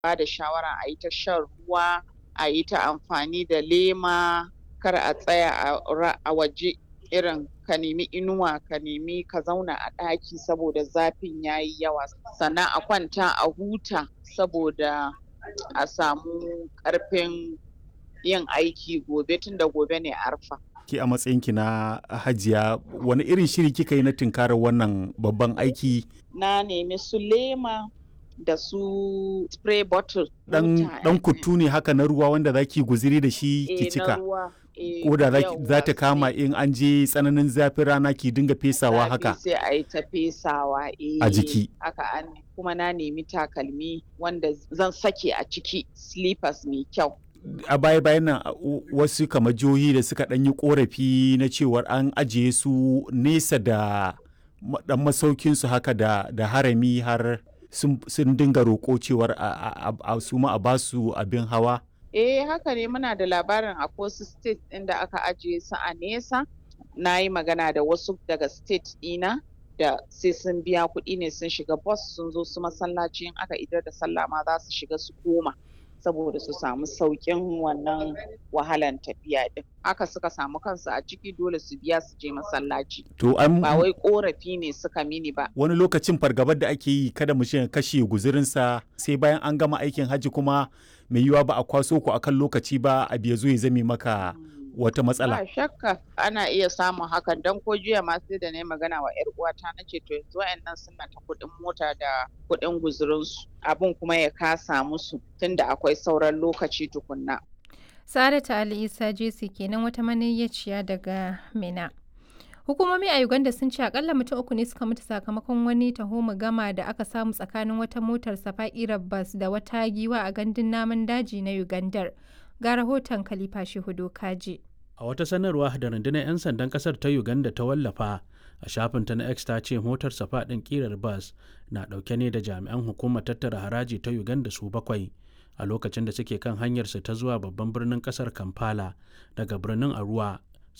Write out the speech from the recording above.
ba da shawara a yi ta shan ruwa a yi ta amfani da lema kar a tsaya a waje irin ka nemi inuwa ka nemi ka zauna a ɗaki saboda zafin ya yi yawa sannan a kwanta a huta saboda a samu ƙarfin yin aiki gobe tunda gobe ne arfa. Ki a matsayinki na hajiya wani irin shiri kika yi na tunkarar wannan babban aiki? Na nemi su lema da su spray bottle. Dan, dan kutu ne haka na ruwa wanda za ki guziri da shi ki cika. Ko da za ta kama in an je tsananin zafin rana ki dinga fesawa haka. Sai a yi ta fesawa a jiki. Haka an kuma na nemi takalmi wanda zan sake a ciki slippers mai kyau. a baya bayan nan wasu kamar jihohi da suka ɗan yi korafi na cewar an ajiye su nesa da dan masaukin su haka da, da harami har sun dinga roƙo cewar a su ma a basu abin hawa eh haka ne muna da labarin a wasu state ɗin da aka ajiye su a nesa na yi magana da wasu daga state ɗina da sai sun biya kuɗi ne sun shiga bus sun zo su masallaci in aka idar da sallah ma za su shiga su koma saboda su samu sauƙin wannan wahalan tafiya din haka suka samu kansu a ciki dole su biya su je masallaci to an ba wai korafi ne suka mini ba wani lokacin fargabar da ake yi kada mu kashe guzurinsa sai bayan an gama aikin hajji kuma mai yiwa ba a kwaso ku akan lokaci ba a biya zo ya zame maka wata matsala. Ba shakka ana iya samun hakan don ko jiya ma sai da na magana wa 'yar uwata na ce to yanzu wa'annan suna ta kuɗin mota da kuɗin guzurinsu abin kuma ya kasa musu tunda akwai sauran lokaci tukunna. Saratu Ali Isa Jesi kenan wata maniyyaciya daga Mina. Hukumomi a Uganda sun ce akalla mutum uku ne suka mutu sakamakon wani taho gama da aka samu tsakanin wata motar safa'irar bas da wata giwa a gandun namun daji na Ugandar. ga rahoton Khalifa Shehudo Kaji. A wata sanarwa da rundunar 'yan sandan kasar ta Uganda ta wallafa a shafinta na X ta ce motar safa ɗin ƙirar bas na ɗauke ne da jami'an hukumar tattara haraji ta Uganda su bakwai a lokacin da suke kan hanyarsu ta zuwa babban birnin kasar Kampala daga birnin Arua